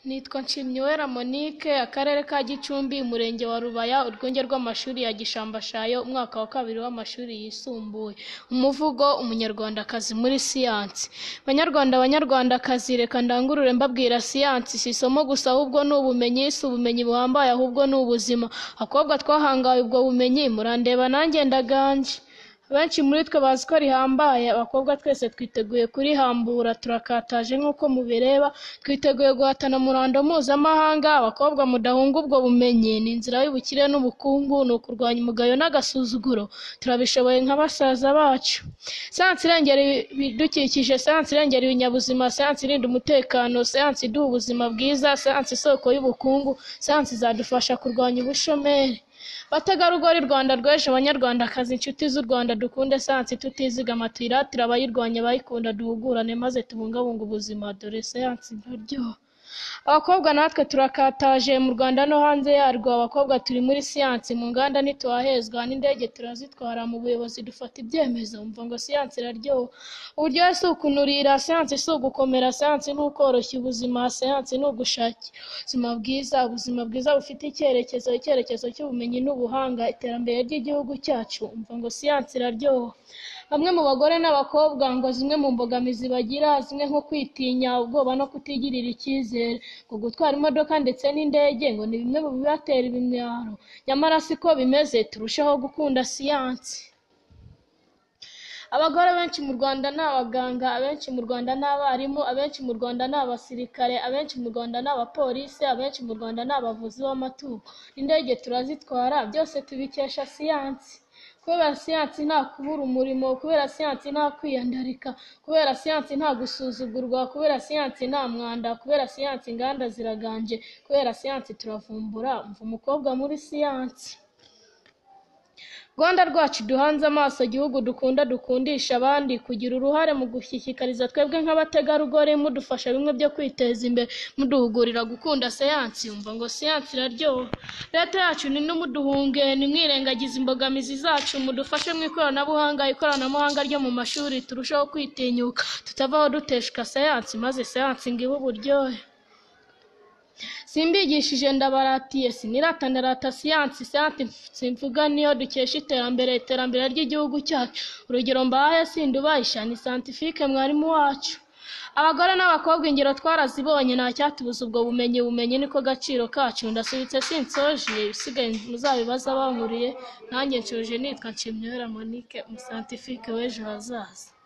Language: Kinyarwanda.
Nitwa Nshimyuwera Monique, Akarere ka Gicumbi, Umurenge wa Rubaya, Urwunge rw'amashuri ya Gishambashayo, umwaka wa kabiri w'amashuri yisumbuye. Umuvugo Umunyarwandakazi muri siyansi. Banyarwanda Banyarwandakazi, reka ndangurure mbabwira siyansi si isomo gusa ahubwo ni ubumenyi, si ubumenyi buhambaye ahubwo ni ubuzima. Bakobwa twahangaye ubwo bumenyi, murandeba nanjye ndaganje. Abenshi muri twe bazi ko rihambaye, abakobwa twese twiteguye kurihambura, turakataje nk'uko mubireba, twiteguye guhatana umurando mpuzamahanga, abakobwa mudahunga ubwo bumenyi, ni inzira y'ubukire n'ubukungu, ni ukurwanya umugayo n'agasuzuguro, turabishoboye nka basaza bacu. Siyansi irengera ibidukikije, siyansi irengera ibinyabuzima, siyansi irinda umutekano, siyansi iduha ubuzima bwiza, siyansi isoko y'ubukungu, siyansi izadufasha kurwanya ubushomeri. Bategarugori Rwanda rw'ejo, Banyarwandakazi, inshuti z'u Rwanda, dukunde siyansi tutizigama, tuyiratire abayirwanya, abayikunda, duhugurane maze tubungabunge ubuzima, dore siyansi iraryoha. Abakobwa natwe turakataje mu Rwanda no hanze yarwo, abakobwa turi muri siyansi, mu nganda ntituhahezwa, n'indege turazitwara, mu buyobozi dufata ibyemezo, umva ngo siyansi iraryoha. Uburyohe si ukunurira, siyansi si ugukomera, siyansi ni ukoroshya ubuzima, siyansi ni ugushakira ubuzima bwiza, ubuzima bwiza bufite icyerekezo, icyerekezo cy'ubumenyi n'ubuhanga, iterambere ry'igihugu cyacu, umva ngo siyansi iraryoha. Bamwe mu bagore n'abakobwa ngo zimwe mu mbogamizi bagira, zimwe nko kwitinya, ubwoba no kutigirira icyizere, ngo gutwara imodoka ndetse n'indege ngo ni bimwe mu bibatera ibimwaro, nyamara siko bimeze, turusheho gukunda siyansi. Abagore benshi mu Rwanda ni abaganga, abenshi mu Rwanda ni abarimu, abenshi mu Rwanda ni abasirikare, abenshi mu Rwanda ni abapolisi, abenshi mu Rwanda ni abavuzi b'amatungo, n'indege turazitwara, byose tubikesha siyansi. Kubera siyansi nta kubura umurimo, kubera siyansi nta kwiyandarika, kubera siyansi nta gusuzugurwa, kubera siyansi nta mwanda, kubera siyansi inganda ziraganje, kubera siyansi turavumbura, umva umukobwa muri siyansi. Rwanda rwacu duhanze amaso, igihugu dukunda dukundisha abandi, kugira uruhare mu gushyikiriza twebwe nk'abategarugori, mudufasha bimwe byo kwiteza imbere, muduhugurira gukunda siyansi, umva ngo siyansi iraryoha. Leta yacu ntimuduhunge, ntimwirengagize imbogamizi zacu, mudufashe mu ikoranabuhanga, ikoranabuhanga ryo mu mashuri, turusheho kwitinyuka, tutavaho duteshuka siyansi, maze siyansi ngo ibe uburyohe. Simbigishije ndabaratiye, sinirata ndarata siyansi, siyansi mvuga niyo dukesha iterambere, iterambere ry'igihugu cyacu. Urugero mbahaye sindubahesha ni santifike mwarimu wacu. Abagore n'abakobwa ingero twarazibonye, nta cyatubuza ubwo bumenyi, ubumenyi niko gaciro kacu. Ndasubitse sinsoje, ibisigaye muzabibaze abankuriye, nanjye nshoje nitwa Nshimyuhera Monique, umusantifike w'ejo hazaza.